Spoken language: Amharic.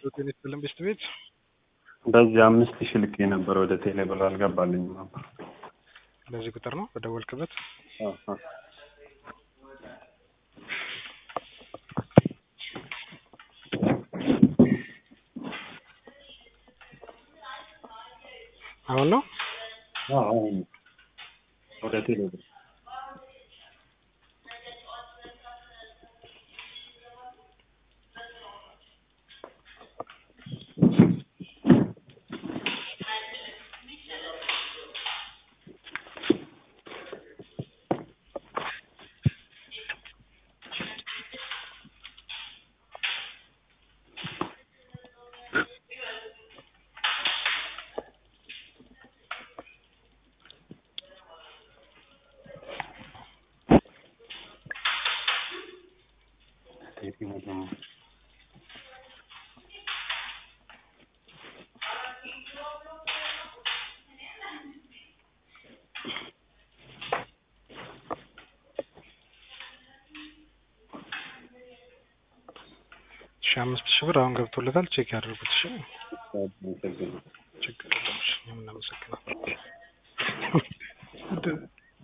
ሆቴል የተለም ቤስት ቤት በዚህ አምስት ሺህ ልኬ ነበር ወደ ቴሌ ብር አልገባልኝም ነበር። በዚህ ቁጥር ነው በደወልክበት። አዎ። አሁን ነው አዎ፣ አሁን ወደ ቴሌ ብር ሺ አምስት ሺህ ብር አሁን ገብቶለታል። ቼክ ያደርጉት። እሺ አመሰግናለሁ። ችግር የለም። እሺ እኛም እናመሰግናለን።